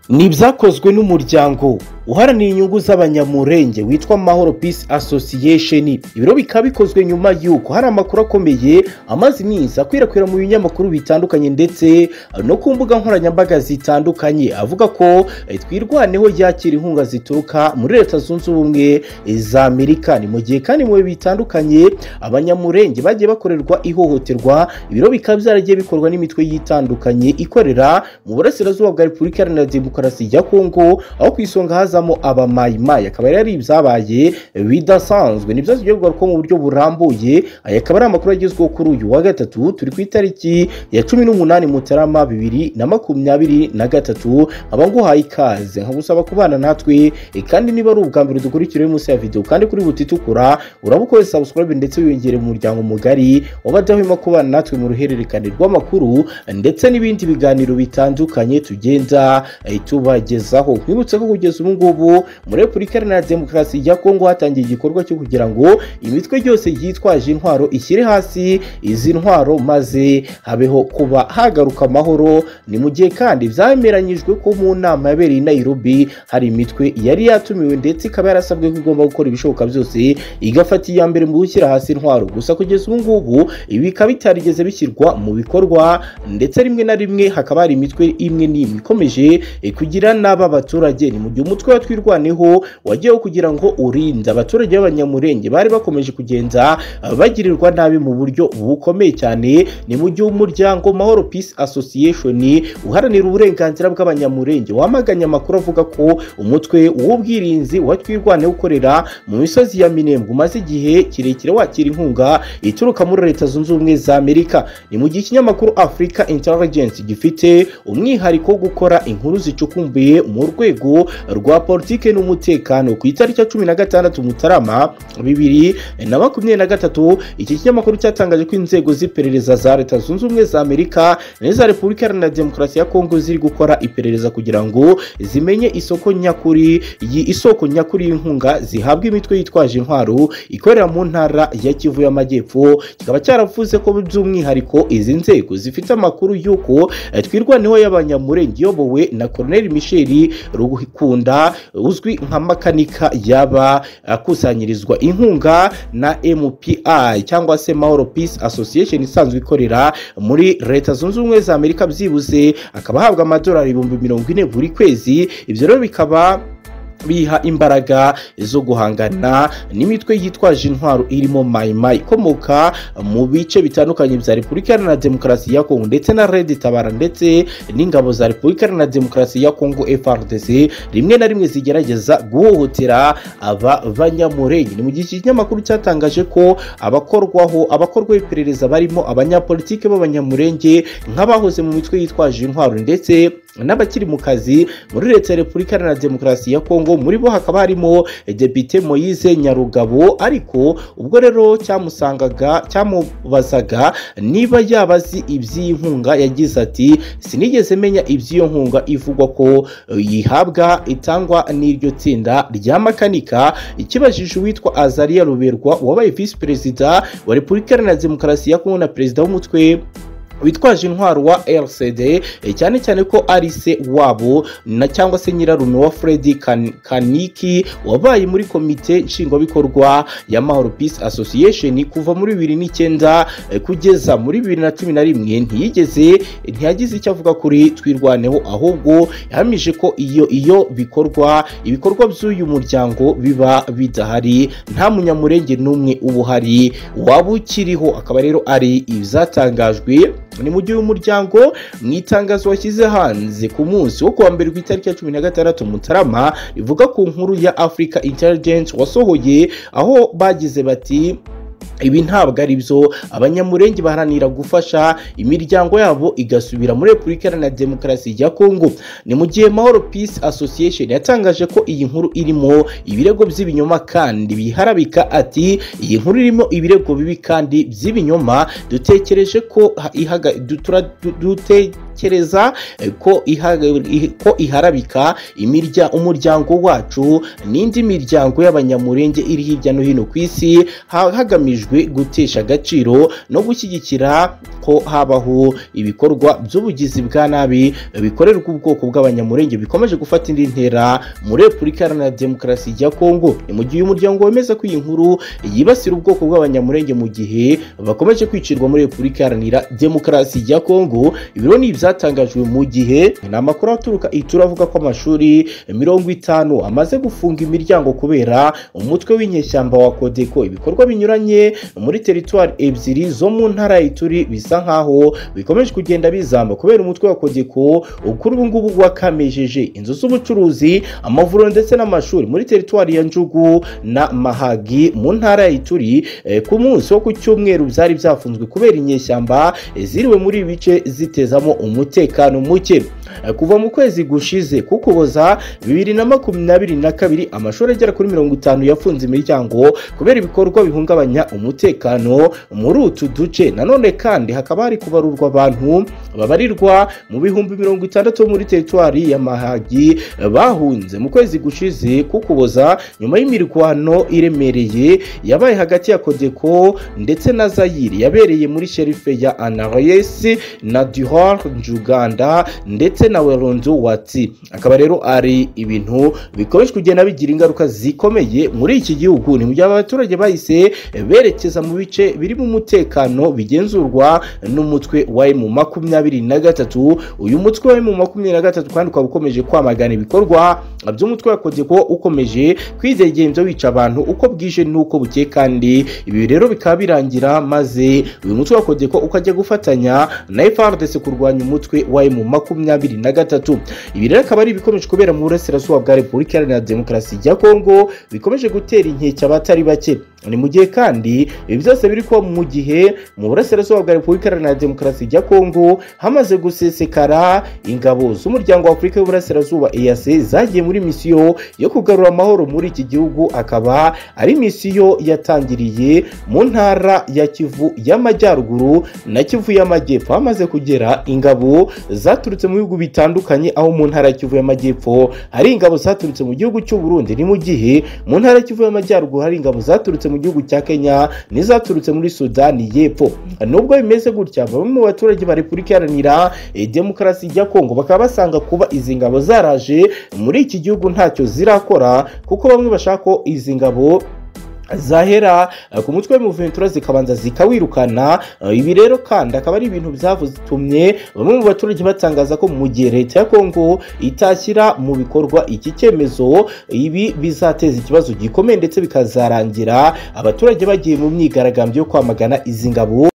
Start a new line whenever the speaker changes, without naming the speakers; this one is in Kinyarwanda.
ni ibyakozwe n'umuryango uharanira inyungu z'abanyamurenge witwa mahoro peace association ibiro bikaba bikozwe nyuma y'uko hari amakuru akomeye amaze iminsi akwirakwira mu binyamakuru bitandukanye ndetse no ku mbuga nkoranyambaga zitandukanye avuga ko eh, twirwaneho yakira inkunga zituruka muri leta zunze ubumwe za amerika ni mu gihe kandi mu bihe bitandukanye abanyamurenge bagiye bakorerwa ihohoterwa ibiro bikaba byaragiye bikorwa n'imitwe yitandukanye ikorera mu burasirazuba bwa repubulika iharanira demokarasi ya kongo aho ku isonga haza hazamo abamayimayi akaba yari ari ibyabaye bidasanzwe nibyo zigerwaho mu buryo burambuye aya akaba ari amakuru agezweho kuri uyu wa gatatu turi ku itariki ya cumi n'umunani mutarama bibiri na makumyabiri na gatatu nkaba nguhaye ikaze nkagusaba kubana natwe e, kandi niba ari ubwa mbere dukurikira uyu munsi ya videwo kandi kuri buti itukura uraba ukoze subscribe ndetse wiyongere mu muryango mugari w'abadahwema kubana natwe mu ruhererekane rw'amakuru ndetse n'ibindi biganiro bitandukanye tugenda e, tubagezaho twibutse ko kugeza ubu ngubu muri repubulika iharanira demokarasi ya kongo hatangiye igikorwa cyo kugira ngo imitwe yose yitwaje intwaro ishyire hasi izi ntwaro maze habeho kuba hagaruka amahoro ni mu gihe kandi byameranyijwe ko mu nama yabereye i nairobi hari imitwe yari yatumiwe ndetse ikaba yarasabwe ko igomba gukora ibishoboka byose igafata iya mbere mu gushyira hasi intwaro gusa kugeza ubu ngubu ibi bikaba bitarigeze bishyirwa mu bikorwa ndetse rimwe na rimwe hakaba hari imitwe imwe n'imwe ikomeje eh, kugira n'aba baturage ni mu gihe umutwe umutwe wa twirwaneho wagiyeho kugira ngo urinde abaturage b'abanyamurenge bari bakomeje kugenda bagirirwa nabi mu buryo bukomeye cyane ni mu gihe umuryango mahoro peace association uharanira uburenganzira bw'abanyamurenge wamaganye amakuru avuga ko umutwe w'ubwirinzi wa twirwaneho ukorera mu misozi ya minembwe umaze igihe kirekire wakira inkunga ituruka muri leta zunze ubumwe za amerika ni mu gihe ikinyamakuru africa intelligence gifite umwihariko wo gukora inkuru zicukumbuye mu rwego rwa politike n'umutekano ku itariki ya cumi na gatandatu mutarama bibiri na makumyabiri na gatatu iki kinyamakuru cyatangaje ko inzego z'iperereza za leta zunze ubumwe za amerika n'iza repubulika iharanira demokarasi ya kongo ziri gukora iperereza kugira ngo zimenye isoko nyakuri iyi isoko nyakuri y'inkunga zihabwa imitwe yitwaje intwaro ikorera mu ntara ya kivu y'amajyepfo kikaba cyaravuze ko by'umwihariko izi nzego zifite amakuru y'uko eh, twirwaneho y'abanyamurenge iyobowe na koroneli misheli rugukunda uzwi nka makanika yaba akusanyirizwa inkunga na MPI cyangwa se Mahoro Peace Association isanzwe ikorera muri leta zunze ubumwe za Amerika byibuze akaba ahabwa amadolari ibihumbi mirongo ine buri kwezi ibyo rero bikaba biha imbaraga zo guhangana n'imitwe yitwaje intwaro irimo mayima ikomoka mu bice bitandukanye bya repubulika iharanira demokarasi ya kongo ndetse na red tabara ndetse n'ingabo za repubulika iharanira demokarasi ya kongo frdc rimwe na rimwe zigerageza guhohotera aba banyamurenge ni mu gihe ikinyamakuru cyatangaje ko abakorwaho abakorwaho iperereza barimo abanyapolitike b'abanyamurenge nk'abahoze mu mitwe yitwaje intwaro ndetse n'abakiri mu kazi muri leta ya repubulika iharanira demokarasi ya kongo muri bo hakaba harimo depite moyise nyarugabo ariko ubwo rero cyamusangaga cyamubazaga niba yaba azi iby'iyi nkunga yagize ati sinigeze menya iby'iyo nkunga ivugwa ko yihabwa itangwa n'iryo tsinda rya makanika ikibajije uwitwa azariya ruberwa wabaye visi perezida wa repubulika iharanira demokarasi ya kongo na perezida w'umutwe witwaje intwaro wa rcd cyane cyane ko ari se wabo na cyangwa se nyirarume wa fred kan, kaniki wabaye muri komite nshingwabikorwa ya mahoro peace association kuva muri bibiri n'icyenda kugeza muri bibiri na cumi na rimwe ntiyigeze ntiyagize icyo avuga kuri twirwaneho ahubwo yahamije ko iyo iyo bikorwa ibikorwa by'uyu muryango biba bidahari nta munyamurenge n'umwe uba uhari waba ukiriho akaba rero ari ibyatangajwe ni mu gihe umuryango mu itangazo washyize hanze ku munsi wo kuwa mbere ku itariki ya cumi na gatandatu mutarama rivuga ku nkuru ya africa intelligence wasohoye aho bagize bati ibi ntabwo ari byo abanyamurenge baharanira gufasha imiryango yabo igasubira muri repubulika iharanira demokarasi ya kongo ni mu gihe mahoro peace association yatangaje ko iyi nkuru irimo ibirego by'ibinyoma kandi biharabika ati iyi nkuru irimo ibirego bibi kandi by'ibinyoma dutekereje ko ihaga dutura dute dutekereza eh, ko iha- i- ko iharabika imirya umuryango wacu n'indi miryango y'abanyamurenge iri hirya no hino ku isi ha- hagamijwe gutesha agaciro no gushyigikira ko habaho ibikorwa by'ubugizi bwa nabi eh, bikorerwa ubwoko bw'abanyamurenge bikomeje gufata indi ntera muri repubulika iharanira demokarasi ya kongo ni mu gihe umuryango wemeza ko iyi nkuru yibasira ubwoko bw'abanyamurenge mu gihe bakomeje kwicirwa muri repubulika iharanira demokarasi ya kongo ibiro ni ibyatangajwe mu gihe ni amakuru aturuka itura avuga ko amashuri mirongo itanu amaze gufunga imiryango kubera umutwe w'inyeshyamba wa kodeko ibikorwa binyuranye muri teritwari ebyiri zo mu ntara ya ituri bisa nkaho bikomeje kugenda bizamba kubera umutwe wa kodeko ukuri ubu ngubu wakamejeje inzu z'ubucuruzi amavuriro ndetse n'amashuri muri teritwari ya njugu na mahagi mu ntara ya ituri Eh, ku munsi wo ku cyumweru byari byafunzwe kubera inyeshyamba eh, ziriwe muri ibi bice zitezamo umutekano muke Eh, kuva mu kwezi gushize kukuboza bibiri na makumyabiri na kabiri amashuri agera kuri mirongo itanu yafunze imiryango kubera ibikorwa bihungabanya umutekano muri utu duce nanone kandi hakaba hari kubarurwa abantu babarirwa mu bihumbi mirongo itandatu bo muri teritwari ya mahagi eh, bahunze mu kwezi gushize kukuboza nyuma y'imirwano iremereye yabaye hagati ya kodeko ndetse na zayiri yabereye muri sherife ya anaroyesi na duhor njuganda ndetse na weronzo watsi akaba rero ari ibintu bikomeje kugenda bigira ingaruka zikomeye muri iki gihugu ni mu gihe abaturage bahise berekeza mu bice birimo umutekano bigenzurwa n'umutwe wa emu makumyabiri na gatatu uyu mutwe wa emu makumyabiri na gatatu kandi ukaba ukomeje kwamagana ibikorwa by'umutwe wa kodeko ukomeje kwidegenza wica abantu uko bwije n'uko bukeye kandi ibi rero bikaba birangira maze uyu mutwe wa kodeko ukajya gufatanya na FARDC kurwanya umutwe wa emu makumyabiri na gatatu ibi rero akaba ari ibikomeje kubera mu burasirazuba bwa repubulika iharanira demokarasi ya kongo bikomeje gutera inkeke abatari bake ni mu gihe kandi ibi byose biri kuba mu gihe mu burasirazuba bwa repubulika iharanira demokarasi ya kongo hamaze gusesekara ingabo z'umuryango wa afurika y'uburasirazuba EAC zagiye muri misiyo yo kugarura amahoro muri iki gihugu akaba ari misiyo yatangiriye mu ntara ya kivu y'amajyaruguru na kivu y'amajyepfo hamaze kugera ingabo zaturutse mu bihugu bitandukanye aho mu ntara ya kivu y'amajyepfo hari ingabo zaturutse mu gihugu cy'u Burundi ni mu gihe mu ntara ya kivu y'amajyaruguru hari ingabo zaturutse mu gihugu cya kenya n'izaturutse muri sudani y'epfo nubwo bimeze gutya bamwe mu baturage ba repubulika iharanira eh, demokarasi ya kongo bakaba basanga kuba izi ngabo zaraje muri iki gihugu ntacyo zirakora kuko bamwe bashaka ko izi ngabo zahera eh, ku mutwe w'umuventura zikabanza zikawirukana Eh, ibi rero kandi akaba ari ibintu byatumye bamwe mu baturage batangaza ko mu gihe leta ya kongo itashyira mu bikorwa iki cyemezo ibi bizateza ikibazo gikomeye ndetse bikazarangira abaturage bagiye mu myigaragambyo yo kwamagana izi ngabo